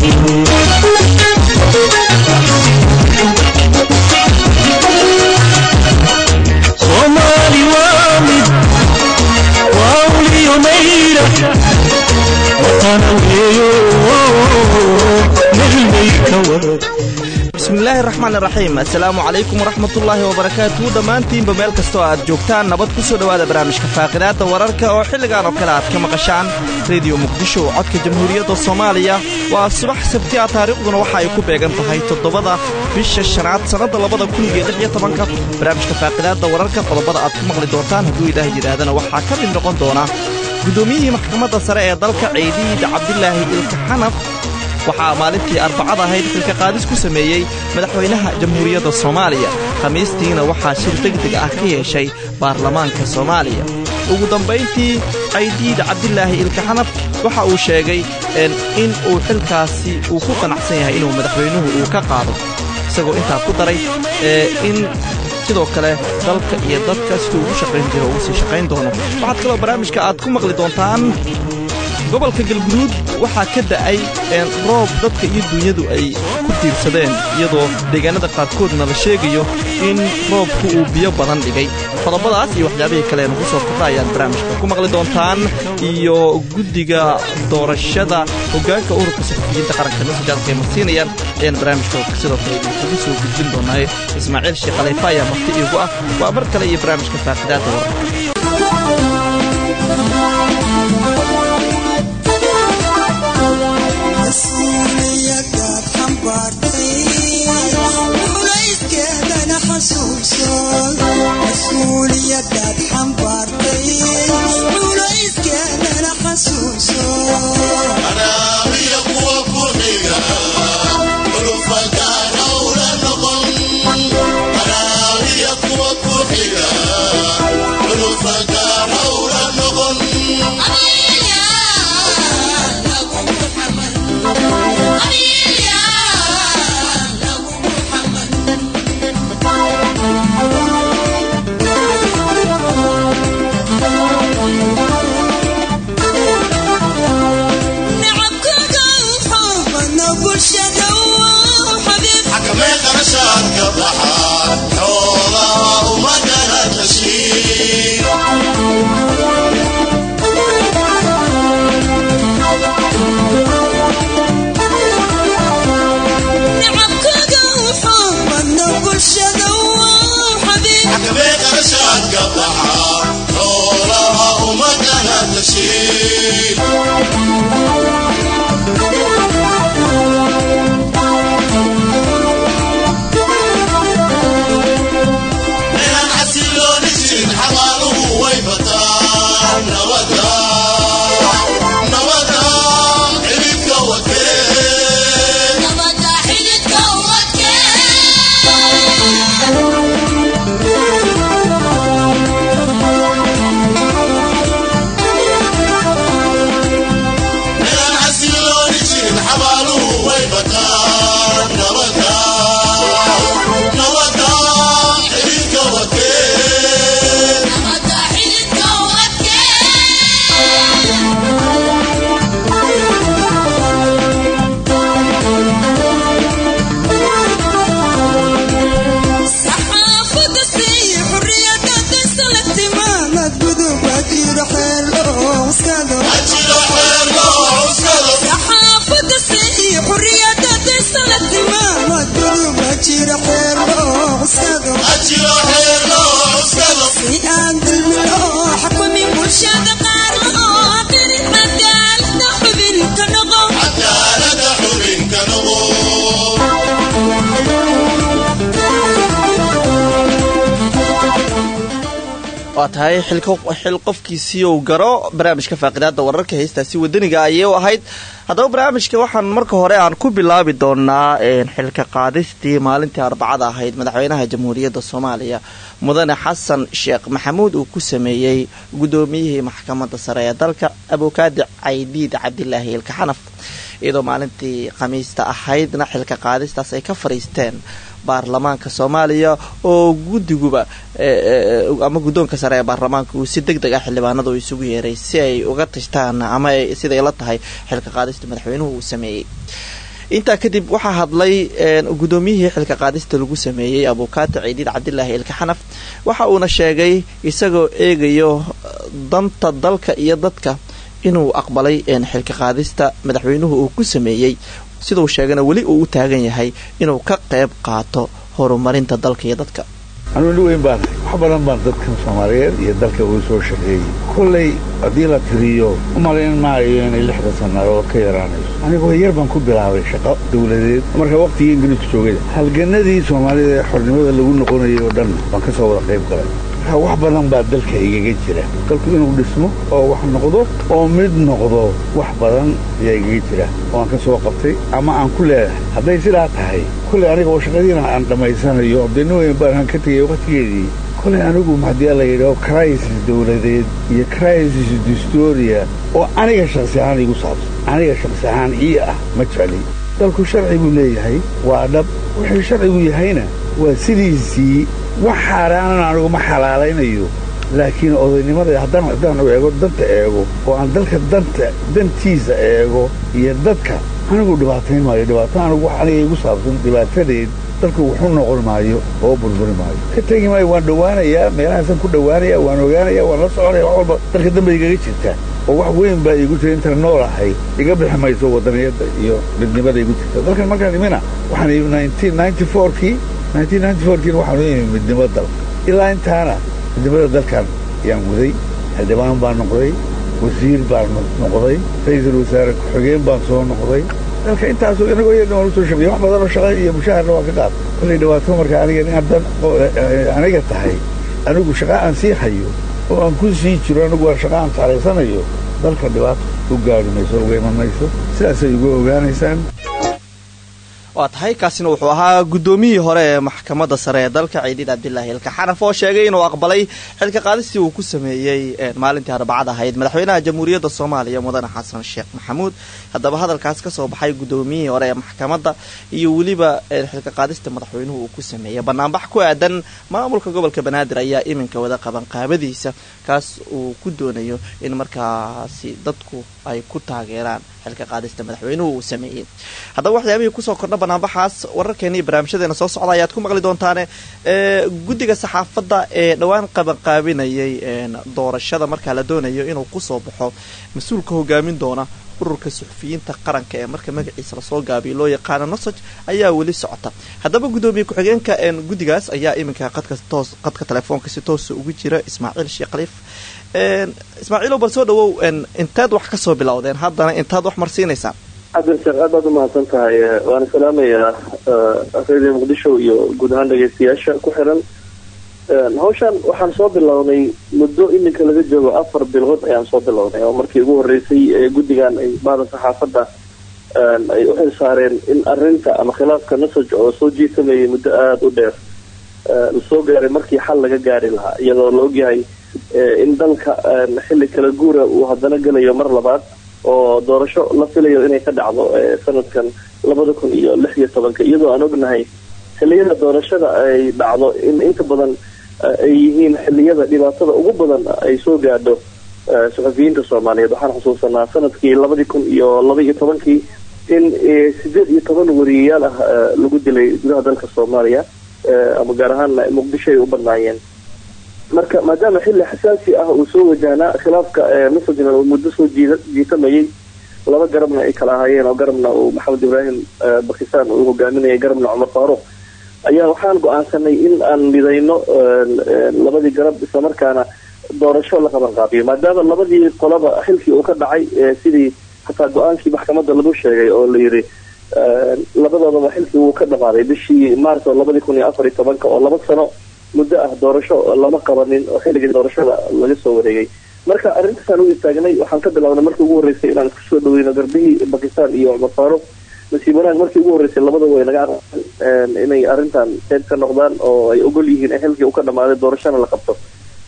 soomaali waa mid waa uliyo mayra watana weeyo meelbay ka wada bismillaahi raxmaan raxiim assalaamu calaykum waraxmatullaahi wabarakaatuhu dhammaantiinba meel kastoo aad joogtaan nabad ku soo dhowaada barnaamijka faaqidaadda wararka oo xilligan oo kale aad ka maqashaan rediyo muqdisho codka jamhuuriyadda soomaaliya waa subax sabti ah taariikhduna waxa ay ku beegan tahay toddobada bisha shanaad sannadda labada kun iyo lix iyo tobanka barnaamijka faaqidaadda wararka qodobada aad ku maqli doontaan hadduu ilaahay yidhaahdana waxaa ka mid noqon doona guddoomiyihii maxkamadda sare ee dalka ciidiid cabdilaahi ilka xanaf waxaa maalintii arbacad ahayd xilka qaadis ku sameeyey madaxweynaha jamhuuriyadda soomaaliya khamiistiina waxaa shir degdeg ah ka yeeshay baarlamaanka soomaaliya ugu dambayntii caydiid cabdilaahi ilkaxanaf waxa uu sheegay in uu xilkaasi uu ku qanacsan yahay inuu madaxweynuhu uu ka qaado isagoo intaa ku daray in sidoo kale dalka iyo dadka siduu ugu shaqayn jiro ugu sii shaqayn doono waxaad kaloo barnaamijka aad ku maqli doontaan gobolka galguduud waxaa ka da'ay roob dadka iyo duunyadu ay ku tiirsadeen iyadoo deegaanada qaarkoodna la sheegayo in roobku uu biyo badan dhigay qodobadaas iyo waxyaabihii kale nugu soo kordha ayaad barnaamijka ku maqli doontaan iyo guddiga doorashada hoggaanka ururka saxufiyiinta qaranka nusajaalka ay marsiinayaan ayaan barnaamijka sidoo kale idinkugu soo gudbin doonaaye ismaaciil sheekh khaliifa ayaa marti iigu ah waa mar kale iyo barnaamijka faaqidaadda wararka mas-uuliyadaad xambaartay culayskeedana xasuuso anaamiya kuwa ku xiga ulufagaanowla noqon anaamiya kuwa ku xiga ulufagaanowla noqon xakamee qarashaadka baxa xoolaha umadana tashiir xakamee qarashaadka baxa xoolaha umadana tashiir inaan xasilooni jirin xabaaluhu way bataan nabada nabada xididka wadkeen inaan xasilooni jirin xabaaluhu way bataan nabada nabada xididka wadkeen ajiro xeer loo cuskado ajiro xeer loo cuskado cadaalada xubinka noqo waa tahay xil qofkiisii uu garo barnaamijka faaqidaadda wararka heestaasi wadaniga ayay u ahayd haddaba barnaamijka waxaan marka hore aan ku bilaabi doonaa xilka qaadistii maalintii arbacada ahayd madaxweynaha jamhuuriyadda soomaaliya mudane xasan sheekh maxamuud uu ku sameeyey guddoomiyihii maxkamadda sare ee dalka abukaadi caydiid cabdilaahi ilkaxanaf iyadoo maalintii khamiista ahaydna xilka qaadistaas ay ka fadhiisteen baarlamaanka soomaaliya oo guddiguba ama guddoonka sare ee baarlamaanka uu si deg deg ah xildhibaanada uu isugu yeeray si ay uga tashtaan ama siday la tahay xilka qaadista madaxweynuhu uu sameeyey intaa kadib waxaa hadlay gudoomiyihii xilka qaadista lagu sameeyey abukaata ciidiid cabdilaahi ilka xanaf waxa uuna sheegay isagoo eegayo danta dalka iyo dadka inuu aqbalay xilka qaadista madaxweynuhu uu ku sameeyey siduu sheegana weli uu u taagan yahay inuu ka qayb qaato horumarinta dalka iyo dadka anuu nin weyn baan wax badan baan dadkan soomaaliyeed iyo dalka uu soo shaqeeyey kollay haddii la tiriyo u malayn maayo inay lixda sannadood ka yaraanayso anigoo yar baan ku bilaabay shaqo dawladeed marka wakhtigii ingiriisku joogayda halganadii soomaalida ee xornimada lagu noqonayay oo dhan baan ka soo wada qayb galay marka wax badan baa dalka igaga jira dalku inuu dhismo oo wax noqdo oo mid noqdo wax badan ayaa igaga jira oo aan ka soo qabtay ama aan ku leedahay hadday sidaa tahay kolley aniga oo shaqadiina aan dhammaysanayo dee nin weyn baan ka tegay wakhtigeedii kolley anigu haddii la yidhaho crisis dawladeed iyo crisis distoria oo aniga shaksi ahaan igu saabsan aniga shaksi ahaan ii ah ma jecli dalku sharci buu leeyahay waa dhab wuxuu sharcigu yahayna waa sidiisii wax xaaraanan anigu ma xalaalaynayo laakiin odaynimada haddaan haddaan eego danta eego oo aan dalka danta dantiisa eego iyo dadka anigu dhibaatayn maayo dhibaato anigu wax aniga igu saabsan dhibaatadeed dalku wuxuu noqon maayo oo burburi maayo ka tegi maayo waan dhowaanayaa meelahaasan ku dhowaanaya waan ogaanaya waan la soconaya wax walba dalka dambe igaga jirta oo wax weyn baa iigu jira intaan nool ahay iga bixi mayso wadaniyadda iyo midnimada igu jirta dalkan markaan imina waxaan kii kiina waxaan u imi midnimo dalka ilaa intaana midnimada dalkan ayaan guday xildhibaan baan noqday wasiir baan noqday ra-iisul wasaare ku-xigeen baan soo noqday dalka intaasoo inagoo yar waan usoo shaqeeyey wax badan oo shaqa iyo mushaharna waan ka qaad kollay dhibaato marka aniga in haddan aniga tahay anigu shaqa aan sii hayo oo aan ku sii jiro anigu waa shaqa aan jeclaysanayo dalka dhibaato u gaari mayso uga iman mayso sidaasay ugu ogaanaysaan waa tahay kaasina wuxuu ahaa guddoomiyihii hore ee maxkamadda sare ee dalka ciidiid cabdilaahi ilka xanaf oo sheegay inuu aqbalay xilka qaadistii uu ku sameeyey maalintii arbacad ahayd madaxweynaha jamhuuriyadda soomaaliya mudane xasan sheekh maxamuud haddaba hadalkaas ka soo baxay guddoomiyihii hore ee maxkamadda iyo weliba xilka qaadista madaxweynuhu uu ku sameeyey banaanbax ku aadan maamulka gobolka banaadir ayaa iminka wada qaban qaabadiisa kaas uu ku doonayo in markaasi dadku ay ku taageeraan xilka qaadista madaxweynuhu uu sameeyey haddaba waxyaabihii kusoo kordha banaanbaxaas wararkeena iyo barnaamijyadeena soo socda ayaad ku maqli doontaane guddiga saxaafadda ee dhowaan qabanqaabinayay doorashada markaa la doonayo inuu kusoo baxo mas-uulka hogaamin doona ururka suxufiyiinta qaranka ee marka magaciisa lasoo gaabiyo loo yaqaano nosoj ayaa weli socota haddaba guddoomiye ku-xigeenka guddigaas ayaa iminka qadka toos qadka telefoonka si toosa ugu jira ismaaciil sheekh khaliif ismaaciilow bal soo dhawow inteed wax kasoo bilowdeen haddana intaad wax marsiinaysaan cabdirasaaq aad baad umahadsan tahay waana salaamayaa radio muqdisho iyo guud ahaan dhegeystayaasha ku xiran hawshan waxaan soo bilownay muddo iminka laga joogo afar bilood ayaan soo bilownay oo markii ugu horeysay guddigan ay baadan saxaafadda ay u xil saareen in arinta ama khilaafka nasaj oo soo jiisamayay muddo aada u dheer lasoo gaaray markii xal laga gaari lahaa iyadoo la ogyahay in dalka xilli kala guura uu haddana gelayo mar labaad oo doorasho la filayo inay ka dhacdo sanadkan labada kun iyo lix iyo tobanka iyadoo aan ognahay xilliyada doorashada ay dhacdo in inta badan ay yihiin xilliyada dhibaatada ugu badan ay soo gaadho suxufiyiinta soomaaliyeed waxaan xusuusanaa sanadkii labadii kun iyo laba iyo tobankii in sideed iyo toban wariyayaal ah lagu dilay gudaha dalka soomaaliya ama gaar ahaan muqdisho ay u badnaayeen marka maadaama xilli xasaasi ah uu soo wajahnaa khilaafka masajna uu muddo soo jiida jiitamayay laba garabna ay kala ahaayeen oo garabna uu maxamed ibraahim bakisaan uu hogaaminayay garabna cumar faaruq ayaa waxaan go-aansanay in aan midayno labadii garab islamarkaana doorasho la qaban qaabiyo maadaama labadii qolaba xilkii uu ka dhacay sidii hataa go-aankii maxkamadda lagu sheegay oo la yiri labadoodaba xilkii wuu ka dhamaaday bishii maarso labadii kun iyo afar iyo tobanka oo laba sano muddo ah doorasho lama qabanin oo xilligii doorashada laga soo wareegay marka arrintaasaan u istaagnay waxaan ka bilaabnay markii ugu horreysay inaan isku soo dhaweyno garbihii bakistan iyo cumar faaruq nasiib wanaag markii ugu horreysay labada way naga aqaan inay arrintan qeyb ka noqdaan oo ay ogol yihiin in xilkii uu ka dhamaaday doorashona la qabto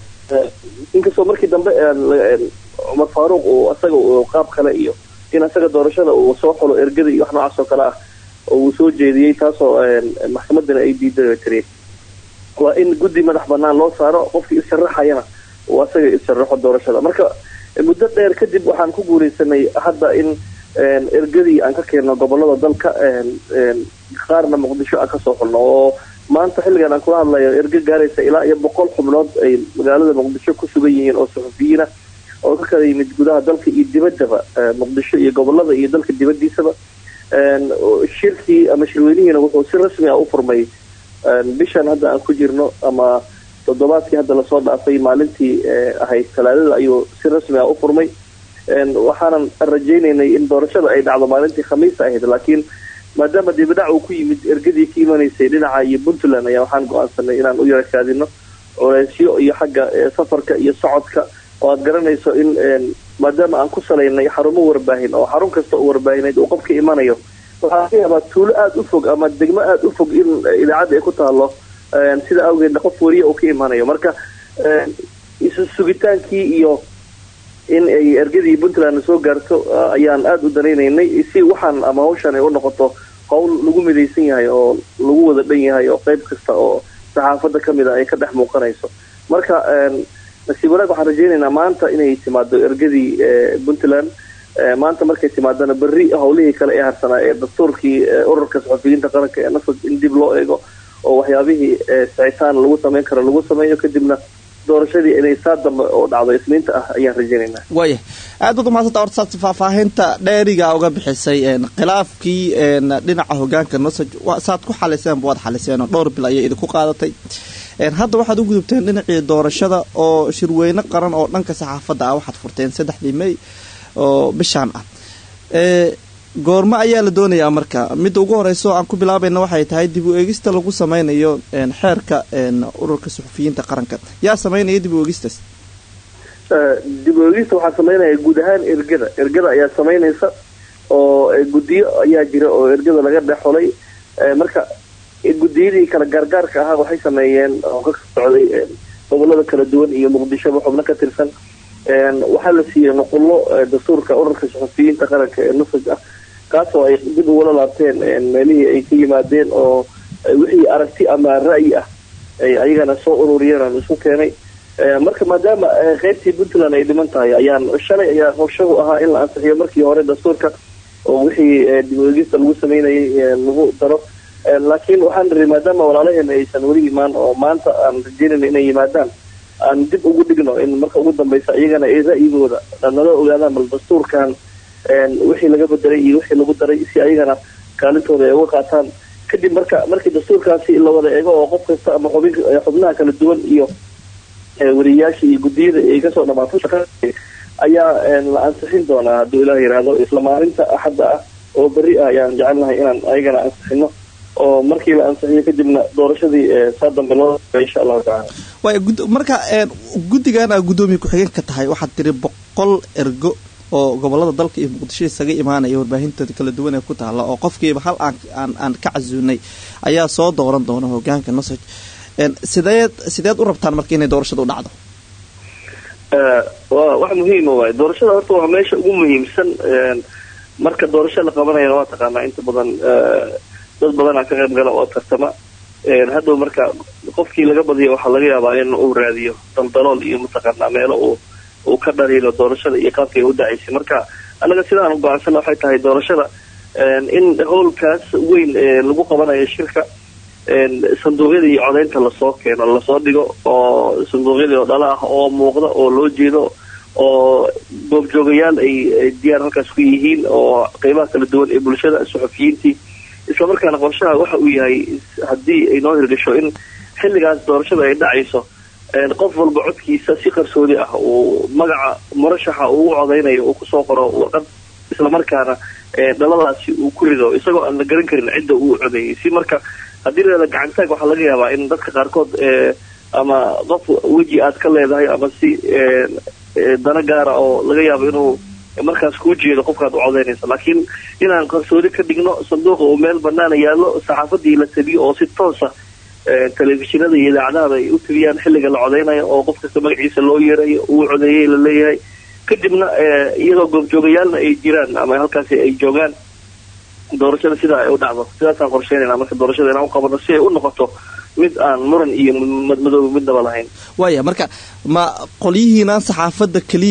inkastoo markii dambe cumar faaruq uu asaga qaab kale iyo in asaga doorashada uu soo xulo ergada iyo wax noocaas oo kale ah oo uu soo jeediyey taasoo maxkamadana ay diiday tiri waa in guddi madax banaan loo saaro qofkii issharaxayana uu asaga issharaxo doorashada marka muddo dheer kadib waxaan ku guuleysanay hadda in ergadii aan ka keenno gobolada dalka qaarna muqdisho aan kasoo xulno oo maanta xilligan aan kula hadlayo erge gaaraysa ilaa iyo boqol xubnood ay magaalada muqdisho ku sugan yihiin oo suxufiyiina oo ka kala yimid gudaha dalka iyo dibaddaba muqdisho iyo gobolada iyo dalka dibadiisaba shirkii ama shirweynihiina wuxuu si rasmi ah u furmay bishan hadda aan ku jirno ama toddobaadkii hadda lasoo dhaafay maalintii ahayd talaadada ayuu si rasmi ah u furmay waxaanan rajaynaynay in doorashada ay dhacdo maalintii khamiista ahayd laakiin maadaama dibidhac uu ku yimid ergadii ka imanaysay dhinaca iyo puntland ayaa waxaan go-aansanay inaan u yarakaadino culeysyo iyo xagga safarka iyo socodka oo aad garanayso in maadaama aan ku salaynay xarumo warbaahin oo xarun kasta oo warbaahineed uu qofka imanayo waxaa laga yaabaa tuulo aada u fog ama degmo aada u fog in idaacadda ay ku taalo sida awgeedna qof wariya uu ka imanayo marka isu sugitaankii iyo in ay ergadii puntland soo gaarto ayaan aada u danaynaynay si waxaan ama hawshan ay u noqoto howl lagu midaysan yahay oo lagu wada dhan yahay oo qayb kasta oo saxaafadda ka mid a ay ka dhex muuqanayso marka nasiib wanaag waxaan rajaynaynaa maanta inay timaado ergadii puntland maanta markay timaadana berri howlihii kale ee harsanaa ee dastuurkii ururka saxufiyiinta qaranka ee nasad in dib loo eego oo waxyaabihii sicitaan lagu samayn karo lagu sameeyo kadibna doorashadii inay saa dambe oo dhacdo isniinta ah ayaan rajaynaynaa waaya aad baad umahadsanta horta saad faahfaahinta dheeriga uga bixisay khilaafkii dhinaca hogaanka nosaj saad ku xaliseen waad xaliseen oo dhowr bil ayay idinku qaadatay hadda waxaad u gudubteen dhinacii doorashada oo shirweyne qaran oo dhanka saxaafadda ah waxaad furteen saddexdii may oo bishaan ah goormo ayaa la doonayaa marka midda ugu horeyso aan ku bilaabayna waxay tahay dib u eegista lagu sameynayo xeerka ururka suxufiyiinta qaranka yaa sameynaya dib u eegistaas dib u eegista waxaa sameynaya guud ahaan ergada ergada ayaa sameynaysa oo guddiyo ayaa jira oo ergada laga dhexolay marka guddiyadii kala gaargaarka ahaa waxay sameeyeen oo ka socday gobolada kala duwan iyo muqdishoba xubno ka tirsan waxaa la siiyey nuqullo dastuurka ururka suxufiyiinta qaranka ee nusaj ah kaasoo ay dib ugula laabteen meelihii ay ka yimaadeen oo wixii aragti ama ra'yi ah ay ayagana soo ururiyeen aan isku keenay marka maadaama qeybtii puntland ay dhiman tahay ayaan shalay ayaa howshahu ahaa in la ansixiyo markii hore dastuurka oo wixii dib uegista lagu sameynayay lagu daro laakiin waxaan niri maadaama walaalaheena aysan weli imaan oo maanta aan rajeynayna inay yimaadaan aan dib ugu dhigno in marka ugu dambeysa iyagana ay ra'yigooda nala ogaadaan bal dastuurkan wixii laga bedelay iyo wixii lagu daray si ayagana kaalintooda ay uga qaataan kadib marka markii dastuurkaasi la wada eego oo qof kasta ama xubin xubnaha kala duwan iyo wariyayaasha iyo guddiyada ay kasoo dhamaato shaqa ayaa la ansixin doonaa hadduu ilaah yidhaahdo isla maalinta axadda ah oo berri ah ayaan jecelnahay inaan ayagana ansixino oo markii la ansixiyo kadibna doorashadii saa dambe loo insha allahu tacala waay marka guddigan aa guddoomiya ku-xigeenka tahay waxaad tiri boqol ergo oo gobolada dalka iyo muqdisho isaga imaanaya warbaahintoda kala duwan ee ku taalla oo qofkiiba hal aan aan ka casuunay ayaa soo dooran doona hogaanka nosaj sideed sideed u rabtaan marka inay doorashada u dhacdo wa wax muhiima waay doorashada horta waa meesha ugu muhiimsan marka doorasho la qabanayana waa taqaanaa inta badan dad badanaa ka qayb gala oo tartama hadhow marka qofkii laga badiyo waxaa laga yaabaa in uu raadiyo daldalool iyo mataqaanaa meelo uu uu ka dhaliilo doorashada iyo qaabkay u dhacaysay marka annaga sidaan u go-aansana waxay tahay doorashada in howlkaas weyn lagu qabanayo shirka sanduuqyadii iyo codaynta lasoo keeno lasoo dhigo oo sanduuqyadii oo dhala ah oo muuqda oo loo jeedo oo goobjoogayaal ay diyaar halkaas ku yihiin oo qeybaha kala duwan ee bulshada suxufiyiintii islamarkaana qorshaha waxa uu yahay haddii ay noo hirgasho in xilligaas doorashada ay dhacayso qof walba codkiisa si qarsoodi ah uu magaca murashaxa uu u codaynayo uu kusoo qoro warqad islamarkaana dhaladaasi uu ku rido isagoo aan la garan karin cidda uu codeeyay si marka haddii la gacantaag waxaa laga yaabaa in dadka qaarkood ama qof weji aad ka leedahay ama si dana gaara oo laga yaabo inuu markaas kuu jeedo qofkaad u codeynaysa laakiin inaan qarsoodi ka dhigno sanduuqa uu meel banaana yaallo saxaafadii la tabiyo oo si toosa telefishinada iyo idaacadahaba ay u tabiyaan xilliga la codeynayo oo qof kasta magaciisa loo yeerayo uu codeeyay la leeyahay kadibna iyadoo goobjoogayaalna ay jiraan ama halkaasi ay joogaan doorashada sidaa ay u dhacdo sidaasaan qorsheynayna marka doorashada inaan u qabano si ay u noqoto mid aan muran iyo madmadooba midnaba lahayn waaya marka ma qolyihiinaan saxaafadda keliya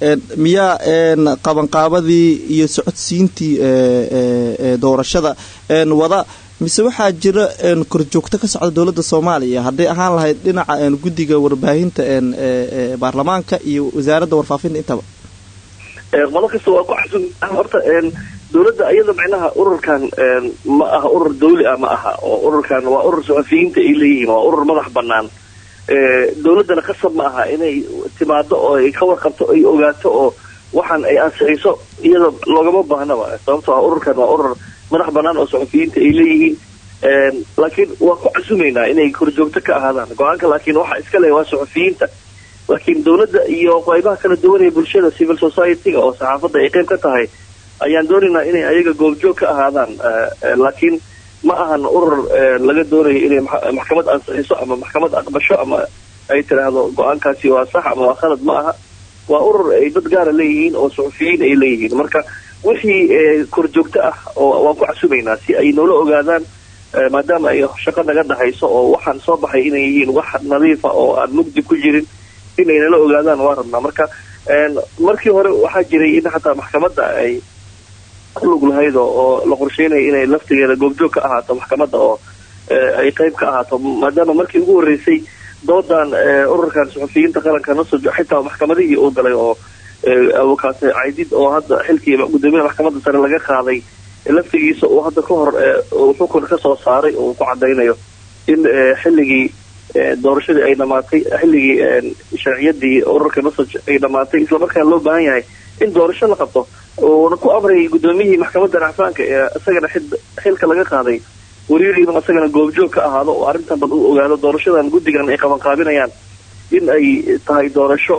miyaa qabanqaabadii iyo socodsiintii doorashada wada mise waxaa jira korjoogto ka socda dowladda soomaaliya hadday ahaan lahayd dhinaca guddiga warbaahinta baarlamaanka iyo wasaaradda warfaafinta intaba qolo kasta waa ku xasun horta dowladda iyada macnaha ururkan ma aha urur dawli ah ma aha oo ururkan waa urur saxafiyiinta ay leeyihiin waa urur madax banaan dowladdana qasab ma aha inay timaado oo ay ka warqabto ay ogaato oo waxaan ay ansixiso iyada loogama baahnaba sababtoo ah ururkan waa urur madax banaan oo saxafiyiinta ay leeyihiin laakiin waa ku casumaynaa inay korjoogto ka ahaadaan go-aanka laakiin waxa iska le waa saxafiyiinta laakiin dowladda iyo qaybaha kala duwan ee bulshada civil society-ga oo saxaafadda ay qayb ka tahay ayaan doonaynaa inay ayaga goobjoog ka ahaadaan laakiin ma ahan urur laga doonayo inay maxkamad ansixiso ama maxkamad aqbasho ama ay tiraahdo go-aankaasi waa sax ama waa khalad ma aha waa urur ay dad gaara leeyihiin oo suxufiyiin ay leeyihiin marka wixii korjoogto ah oo waan ku casumaynaa si ay noola ogaadaan maadaama ay shaqo naga dhahayso oo waxaan soo baxay inay yihiin wax nadiifa oo aan mugdi ku jirin inay nala ogaadaan waa rabnaa marka markii hore waxaa jiray in xataa maxkamadda ay ku lug lahayd oo la qorsheynaya inay laftigeeda goobjoog ka ahaato maxkamadda oo ay qayb ka ahaato maadaama markii ugu horreysay doodan ururkan suxufiyiinta qaranka nasojo xitaa maxkamadihii uu galay oo awokaate caydid oo hadda xilkii gudoomiyaha maxkamadda sare laga qaaday laftigiisa uu hadda ka hor xukun ka soo saaray oo uu ku cadaynayo in xilligii doorashadii ay dhamaatay xilligii sharciyadii ururka nasoj ay dhamaatay islamarkaana loo baahan yahay in doorasho la qabto uuna ku amrayay gudoomiyihii maxkamadda racfaanka ee isagana xilka laga qaaday wariiriina isagana goobjoog ka ahaado oo arrintan bal u ogaado doorashadan guddigan ay qabanqaabinayaan in ay tahay doorasho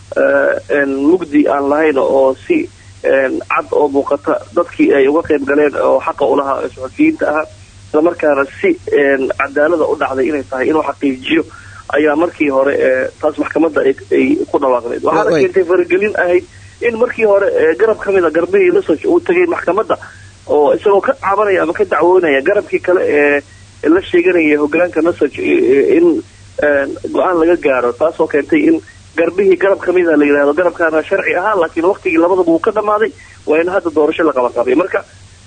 mugdi aan lahayn oo si cad oo muuqata dadkii ay uga qayb galeen oo xaqa ulahaa ee suxufiyiinta ahaa islamarkaana si cadaalada u dhacday inay tahay inuu xaqiijiyo ayaa markii hore taas maxkamadda ay ku dhawaaqdeed waxaana keentay faragelin ahayd in markii hore garab ka mida garbihii lasoj uu tagay maxkamadda oo isagoo ka cabanaya ama ka dacwoonaya garabkii kale ee la sheeganaya hogaanka nasoj in go-aan laga gaaro taasoo keentay in garbihii garab ka mida la yidhahdo garabkaana sharci ahaa laakiin waktigii labadaba uu ka dhamaaday waa in hadda doorasho la qabanqaabay marka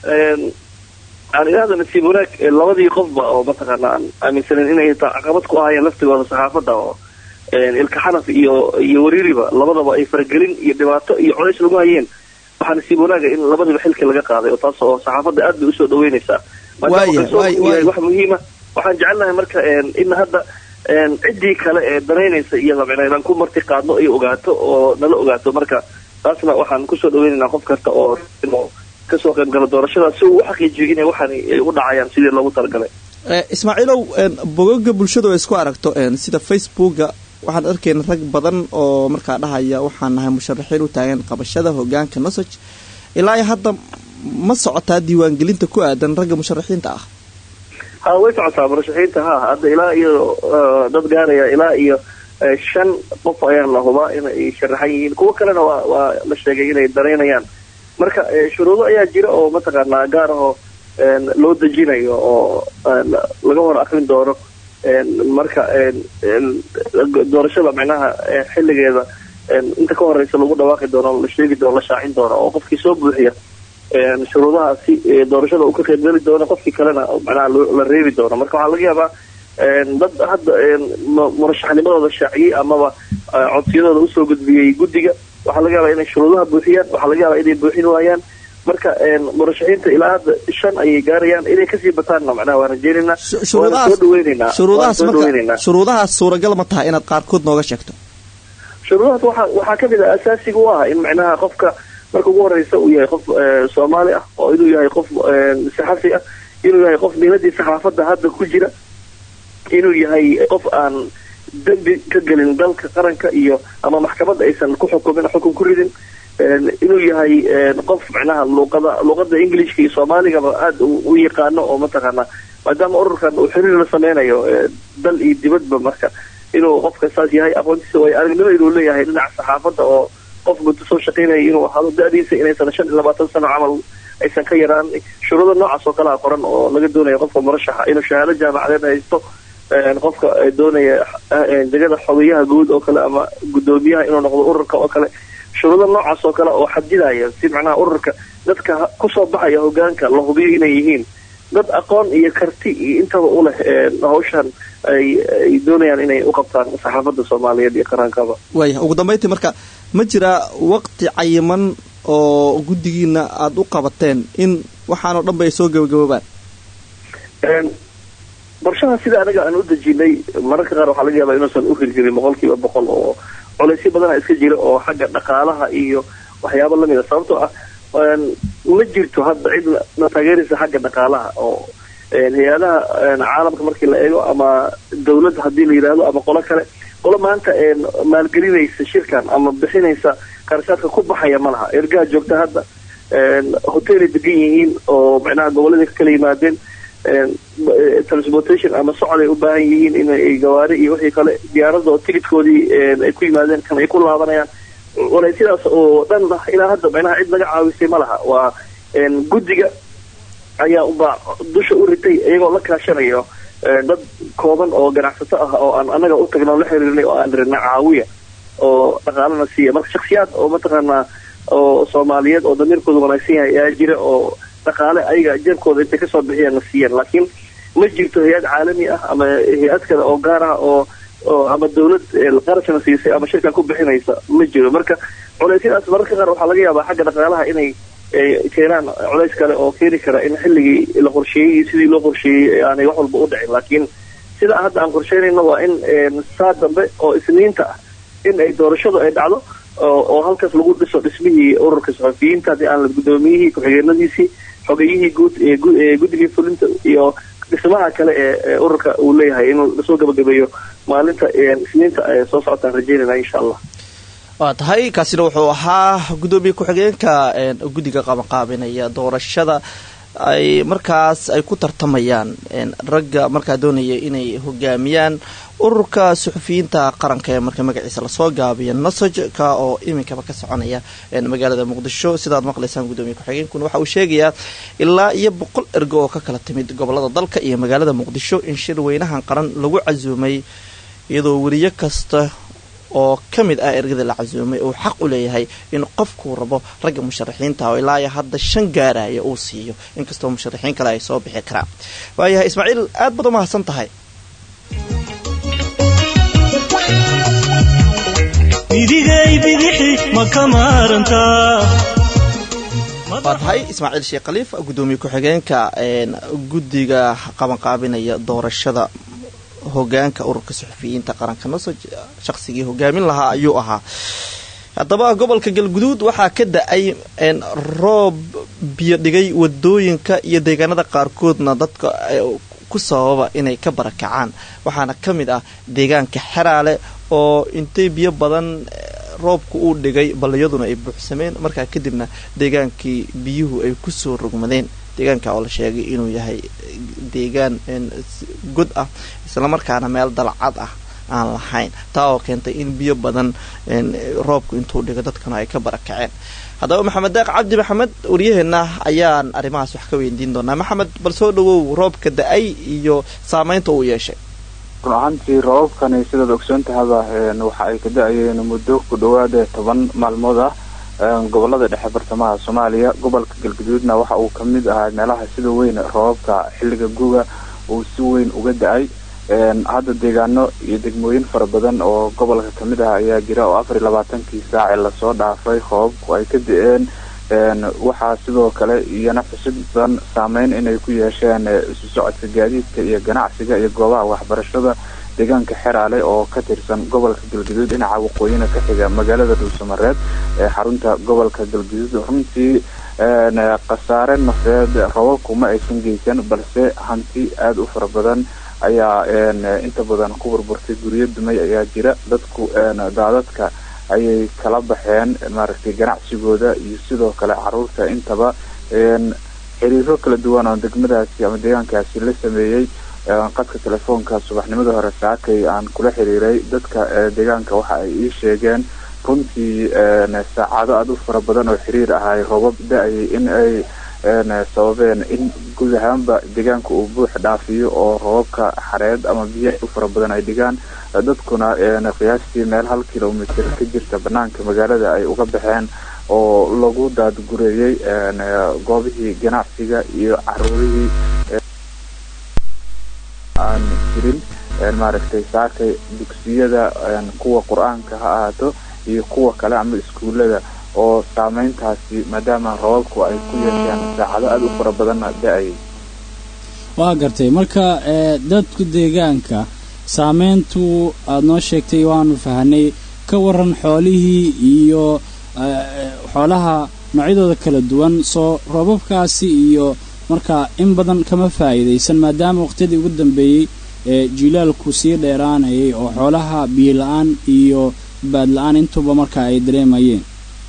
aan idhaahda nasiib wanaag labadii qofba oo mataqaana aan aaminsanen inay caqabad ku ahaayeen laftigooda saxaafadda oo ilka xanaf iyo iyo wariiriba labadaba ay faragelin iyo dhibaato iyo colays lagu hayeen waxaa nasiib wanaaga in labadiba xilka laga qaaday oo taas oo saxaafadda aad bay usoo dhaweynaysaa maadaama wax muhiima waxaan jecelnahay marka in hadda ciddii kale ee danaynaysa iyada micnaa inaan ku marti qaadno ay ogaato oo nala ogaato marka taasna waxaan kusoo dhaweynaynaa qof kasta oo kasoo qayb gala doorashada si uu u xaqiijiyo inay waxaan ay u dhacayaan sidii loogu talagalay ismaaciilow bogoga bulshadu ay isku aragto sida facebooka waxaan arkayna rag badan oo markaa dhahaya waxaan nahay musharaxiin u taagan qabashada hogaanka nosoj ilaa iyo hadda ma socotaa diiwaangelinta ku aadan ragga musharaxiinta ah ha way socotaa murashaxiinta ha hadda ilaa iyo dad gaaraya ilaa iyo shan qof ayaa la hubaa inay sharaxan yihiin kuwo kalena waa waa la sheegay inay danaynayaan marka shuruudo ayaa jira oo mataqaanaa gaar ahoo loo dejinayo oo laga hor akrin doono marka doorashada micnaha xilligeeda inta ka horeysa lagu dhawaaqi doono la sheegi doono la shaacin doono oo qofkii soo buuxiya shuruudahaasi doorashada uu ka qaybgeli doono qofkii kalena manaha la reebi doono marka waxaa laga yaabaa dad hadda murashaxnimadooda shaaciyey amaba codsiyadooda usoo gudbiyey guddiga waxaa laga yaabaa inay shuruudaha buuxiyaan waxaa laga yaabaa inay buuxin waayaan marka murashaxiinta ilaa hadda shan ayay gaarayaan inay kasii bataanna macnaha waan rajeynaynaa waana soo dhaweynaynaa shuruudahaas marka shuruudahaas suuragal ma tahay inaad qaarkood nooga sheegto shuruudahaas waxaa waxaa kamid ah asaasiga u ah in macnaha qofka marka ugu horeysa uu yahay qof soomaali ah oo inuu yahay qof saxafi ah inuu yahay qof miiladii saxaafadda hadda ku jira inuu yahay qof aan dembi ka gelin dalka qaranka iyo ama maxkamadda aysan ku xukumin xukun ku ridin inuu yahay qof macnaha luuqada luuqada englishka iyo soomaaligaba aada u yaqaano oo mataqaana maadaama ururkan uu xiriir la sameynayo dal iyo dibadba marka inuu qofka saas yahay aqoontiisa way aragnimo inuu leeyahay dhinaca saxaafadda oo qof muddo soo shaqeynaya inuu ahaado da-diisa inaysan shan iyo labaatan sano camal aysan ka yaraan shuruudo noocaas oo kalea qoran oo laga doonayo qofka murashaxa inuu shahaado jaamacadeed haysto qofka doonaya degada xogeyaha guud oo kale ama guddoomiyaha inuu noqdo ururka oo kale shuruudo noocaas oo kale oo xadidaya si macnaha ururka dadka kusoo baxaya hogaanka la hubiyo inay yihiin dad aqoon iyo karti iyo intaba u leh hawshan ay ay doonayaan inay u qabtaan saxaafadda soomaaliyeed iyo qaraankaba waaya ugu dambayntii marka ma jiraa waqti cayiman oo guddigiina aada u qabateen in waxaanoo dhanba ay soo gabagaboobaan qorshaha sida anaga aan u dejinay mararka qaar waxaa laga yaabaa inuusan u hirjirin boqolkiiba boqol oo colaysyo badana iska jira oo xagga dhaqaalaha iyo waxyaabo lamida sababtoo ah ma jirto hadda cid na taageeraysa xagga dhaqaalaha oo hay-adaha caalamka markii la eego ama dawladda haddii la yidhaahdo ama qolo kale qolo maanta maalgelinaysa shirkan ama bixinaysa qarashaadka ku baxaya ma laha ergaha joogta hadda hotelay degan yihiin oo macnaha goboladii ka kala yimaadeen transportation ama socod ay u baahan yihiin inay gawaari iyo wixii kale diyaaradda oo tigidkoodii ay ku yimaadeen kan ay ku laabanayaan walaysidaas oo dhan ilaa hadda macnaha cid laga caawisay ma laha waa guddiga ayaa ubaa dusha u ritay iyagoo la kaashanayo dad kooban oo ganacsato ah oo aan anaga u tagna la xiriirnay oo aan rina caawiya oo dhaqaalana siiya marka shaksiyaad oo mataqaanaa oo soomaaliyeed oo damiirkooda wanaagsan yahay ayaa jira oo dhaqaale ayaga jeebkooda intay kasoo bixiyaan la siiyaan laakiin ma jirto hay-ad caalami ah ama hay-ad kale oo gaar ah oo oo ama dawlad qarashana siisay ama shirkan ku bixinaysa ma jiro marka culeysyadaas mararka qaar waxaa laga yaabaa xagga dhaqaalaha inay keenaan culays kale oo keeni kara in xilligii la qorsheeyey sidii loo qorsheeyey aanay wax walba u dhicin laakiin sida hadda aan qorsheynayno waa in saa dambe oo isniinta ah in ay doorashadu ay dhacdo oo halkaas lagu dhiso dhismihii ururka saxufiyiinta haddii aan la guddoomiyihii ku-xigeenadiisii xogeyihii guud ee guddigii fulinta iyo dhismaha kale ee ururka uu leeyahay inuu lasoo gabagabeeyo maalinta isniinta soo socotaan rajeynayna insha allah waa tahay kaasina wuxuu ahaa guddoomiye ku-xigeenka guddiga qabanqaabinaya doorashada ay markaas ay ku tartamayaan ragga markaa doonaya inay hogaamiyaan ururka suxufiyiinta qaranka ee marka magaciisa lasoo gaabiyo nosojka oo iminkaba ka soconaya magaalada muqdisho sidaad maqlaysaan guddoomiye ku-xigeenkuna waxa uu sheegayaa ilaa iyo boqol ergo oo ka kala timid gobolada dalka iyo magaalada muqdisho in shir weynahan qaran lagu casuumay iyadoo weriyo kasta oo ka mid ah ergada la casuumay uu xaq u leeyahay in qofkuu rabo ragga musharaxiinta oo ilaa iyo hadda shan gaaraya uu siiyo inkastoo musharaxiin kale ay soo bixi karaan waayahay ismaaciil aad baad u mahadsan tahay midigay bidixi ma ka maarantaa waa tahay ismaaciil sheekh khaliif guddoomiye ku-xigeenka guddiga qabanqaabinaya doorashada hogaanka ururka suxufiyiinta qaranka nosoj shaqsigii hogaamin lahaa ayuu ahaa haddaba gobolka galguduud waxaa ka da-ay roob biyo dhigay wadooyinka iyo deegaanada qaarkoodna dadka ku sababa inay ka barakacaan waxaana ka mid ah deegaanka xeraale oo intay biyo badan roobka uu dhigay balliyaduna ay buuxsameen markaa kadibna deegaankii biyuhu ay kusoo rogmadeen deegaanka oo la sheegay inuu yahay deegaan god ah islamarkaana meel dalcad ah aan lahayn taa oo keentay in biyo badan roobku intuu dhigo dadkana ay ka barakaceen haddaba maxamed daaq cabdi maxamed waryaheena ayaan arrimahaas wax ka weydiin doonaa maxamed bal soo dhawow roobka da-ay iyo saameynta uu yeeshay run ahaantii roobabkani sidaad ogsoon tahaba waxa ay ka da-ayeen muddo ku dhawaada toban maalmood ah gobolada dhexe bartamaha soomaaliya gobolka galguduudna waxa uu kamid ahaa meelaha sida weyn roobabka xilliga guga uu si weyn uga da-ay hadda deegaano iyo degmooyin fara badan oo gobolka kamid ah ayaa jira oo afar iyo labaatankii saace lasoo dhaafay roobabku ay ka da-een waxaa sidoo kale iyana xusid badan saameyn inay ku yeesheen isu socodka gaadiidka iyo ganacsiga iyo goobaha waxbarashada deegaanka xeraale oo ka tirsan gobolka galguduud dhinaca waqooyina ka xiga magaalada dhuusamareed ee xarunta gobolka galguduud runtii khasaare nafeed robabku ma aysan geysan balse hanti aada u fara badan ayaa inta badan ku burburtay guryo dumay ayaa jira dadku daadadka ayay kala baxeen maaragtay ganacsigooda iyo sidoo kale caruurta intaba xiriiro kala duwan oo degmadaasi ama deegaankaasi la sameeyey qadka telefoonka subaxnimada hore saakay aan kula xiriiray dadka deegaanka waxa ay ii sheegeen runtii saacado aada u fara badan oo xiriir ahay roobab da-ayay in ay sababeen in guud ahaanba deegaanka uu buux dhaafiyo oo roobabka xareed ama biyo u fara badan ay dhigaan dadkuna qiyaastii meel hal kilomitr ka jirta banaanka magaalada ay uga baxeen oo lagu daadgureeyey goobihii ganacsiga iyo caruurihii aan jirin maaragtay saakay dugsiyada kuwa qur-aanka ha ahaato iyo kuwa kale ama iskuullada oo saameyntaasi maadaama roobabku ay ku yeesheen saacado aada u fara badanna da-ayay waa gartay marka dadku deegaanka saameyntu aada noo sheegtay waanu fahanay ka waran xoolihii iyo xoolaha noocyadooda kala duwan soo roobabkaasi iyo marka in badan kama faa'iidaysan maadaama waqtiyadii ugu dambeeyey ee jilaalku sii dheeraanayay oo xoolaha biyo la-aan iyo baad la-aan intuba marka ay dareemayeen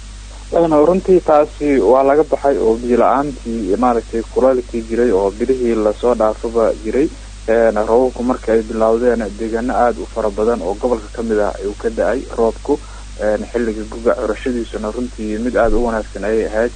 runtii taasi waa laga baxay oo biyo la-aantii maaragtay kulaalkii jiray oo bilihii lasoo dhaafaba jiray roobabku marka ay bilowdeen deegaano aada u fara badan oo gobolka ka mid ah uu ka da-ay roobku xilliga guga curashadiisuna runtii mid aada u wanaagsan ayay ahayd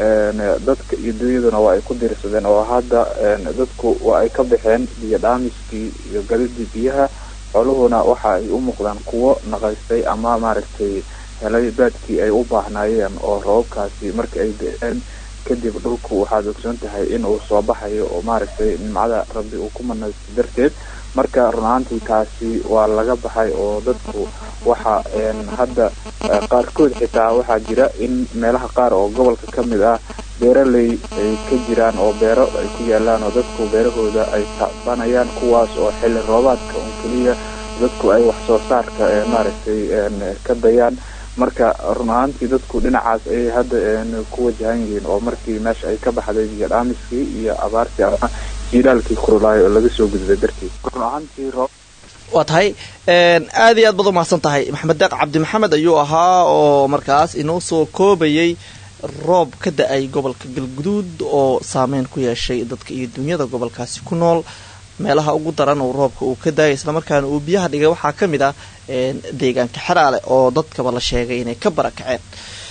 dadka iyo dunyaduna waa ay ku diirsadeen oo hadda dadku waa ay ka baxeen biyo dhaamiskii iyo gadidii biyaha xooluhuna waxa ay u muuqdaan kuwo naqaystay ama maaragtay helay baadkii ay u baahnaayeen oo roobabkaasi marka ay da-een kadib dhulku waxaad ogsoon tahay in uu soo baxayo oo maaragtay nimcada rabbi uu ku manaysto darteed marka run ahaantii taasi waa laga baxay oo dadku waxa hadda qaarkood xitaa waxaa jira in meelaha qaar oo gobolka ka mid ah beeraley ay ka jiraan oo beero ay ku yaalaan oo dadku beerahooda ay tacbanayaan kuwaas oo xilli roobaadka un keliya dadku ay wax soo saarka maaragtay ka dayaan marka run ahaantii dadku dhinacaas ayay hadda ku wajahan yihiin oo markii meesha ay ka baxday biyo dhaamiskii iyo abaartii ama jiilaalkii kurulaayo oo laga soo gudbay dartiis run ahaantii roob waa tahay aad iyo aad baad umahadsan tahay maxamed deeq cabdi maxamed ayuu ahaa oo markaas inoo soo koobayay roob ka da-ay gobolka galguduud oo saameyn ku yeeshay dadka iyo dunyada gobolkaasi ku nool meelaha ugu daran uu roobka uu ka daayay islamarkaana uu biyaha dhigay waxaa ka mid ah deegaanka xeraale oo dadkaba la sheegay inay ka barakaceen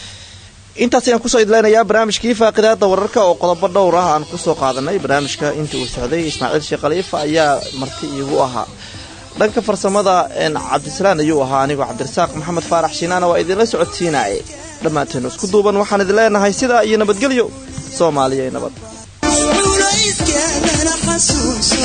intaas ayaan kusoo idleynayaa barnaamijkii faaqidaada wararka oo qodobo dhowr ah aan kusoo qaadanay barnaamijka inta uu socday ismaaciil sheekh khaliifa ayaa marti iigu ahaa dhanka farsamada cabdisalaan ayuu ahaa anigoo cabdirasaaq maxamed faarax shiinaana waa idinla socodsiinaaye dhammaanteenu isku duuban waxaan idin leenahay sidaa iyo nabadgelyo soomaaliya nabad culayskeenana xasuuso